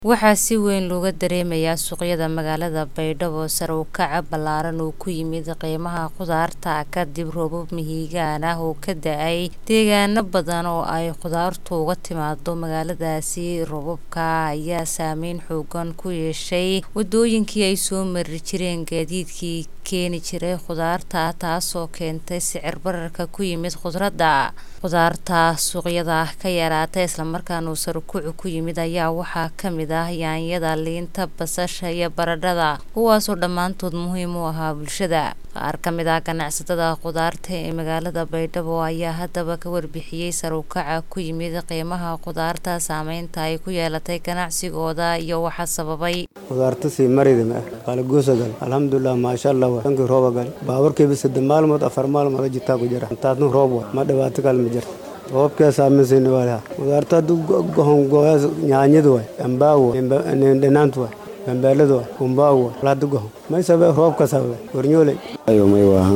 Waxaa si weyn looga dareemayaa suuqyada magaalada Baydhabo sare u kaca ballaaran oo ku yimid qiimaha khudaarta kadib roobab mahiigaan ah oo ka da'ay deegaano badan oo ay khudaartu uga timaado magaaladaasi. Roobabka ayaa saameyn xooggan ku yeeshay wadooyinkii ay soo mari jireen gaadiidkii keeni jiray khudaarta, taasoo keentay sicir bararka ku yimid khudradda. Khudaarta suuqyada ka yaraatay isla markaana uu sare u kacu ku yimid ayaa waxaa ka mid ah yaanyada, liinta, basasha iyo baradhada, kuwaasoo dhammaantood muhiim u ahaa bulshada. Qaar ka mid ah ganacsatada khudaarta ee magaalada Baydhabo ayaa haddaba ka warbixiyay sare u kaca ku yimid qiimaha khudaarta, saameynta ay ku yeelatay ganacsigooda iyo waxa sababay. khudaarta sii maridima ah qalagoosa gal alxamdulilah maasha allah waa dhankii rooba gal baaburkeeba saddex maalmood afar maalmood jitaa ku jira intaasna roob wa ma dhibaato kale ma jirto roobkaa saameysayna waa lahaa khudaarta hadduu gohon gooyaas nyaanyadu waay ambaagu dhinaantu waay bambeeladu waay kumbaagu waay hadda gohon may sabe roobka sababe warnyooley ayo may waahan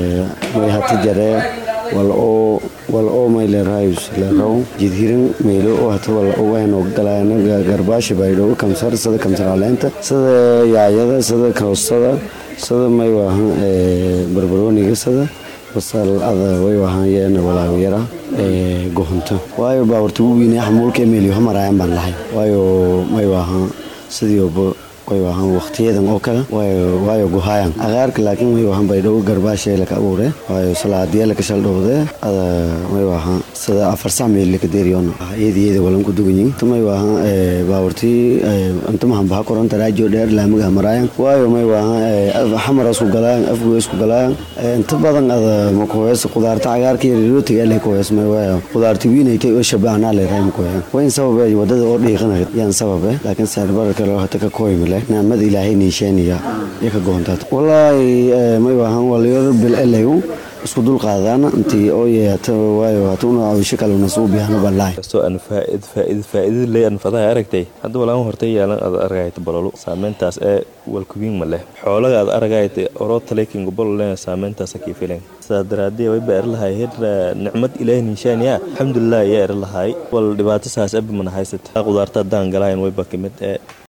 may hati jaree wal oo wal oo may leerahayus leeraw jidhirin meelo oo hata wal oo ayno galayna garbaashi baydhabo kamsar sida kamsar caleenta sida yaayada sida koostada sida may waahan barbarooniga sida basal ada way waahan yeena walaago yara gohonto waayo baawarta ugu weynaa xamuulka meeliyo hamaraayan baan lahay waayo may waahan sidii way waahan waqtiyadan oo kale waayo guhaayan agaarka laakiin way waahan baydhabo garbaashay laka abuure waayo salaadiya laka shaldhowde ada may waahan sida afar sac meel laka deeriyoona iyadiyada walan ku duganyin may waahan baawartii inta mahan baha koronta raajo dheer laamiga maraayan waayo may waahan xamar isku galaayan afgo isku galaayan inta badan ada makuhees khudaarta cagaarka iyo rootiga lay kuhees may waayo khudaarta wiinaytay oo shabaanaa lay raay makuheyan wayn sababe wadada oo dhiiqana yaan sababe laakiin sicir bararka loo hata ka kooymi leh naamada ilaahay niisheeniya iyo ka goontaad walaahi may waahan waliyo bil elayu isku dul qaadaan intii oo yeeyata waayo hata una awisho kale una suu biyahno ballaay kastoo aan faaid faaid faa'iido leh aan fadaha aragtay hadda walaan hortay yaalan aad aragayta bololo saameyntaas ee walkubiin ma leh xoolaga aad aragayta oroo taleekinga bolole saameyntaas kii filan sidaa daraadee way ba erlahay heer nicmad ilaahay niishaaniya alxamdulilah ayaa erlahay wal dhibaato saas abi mana haysata khudaarta haddaan galahayn wayba kamid ee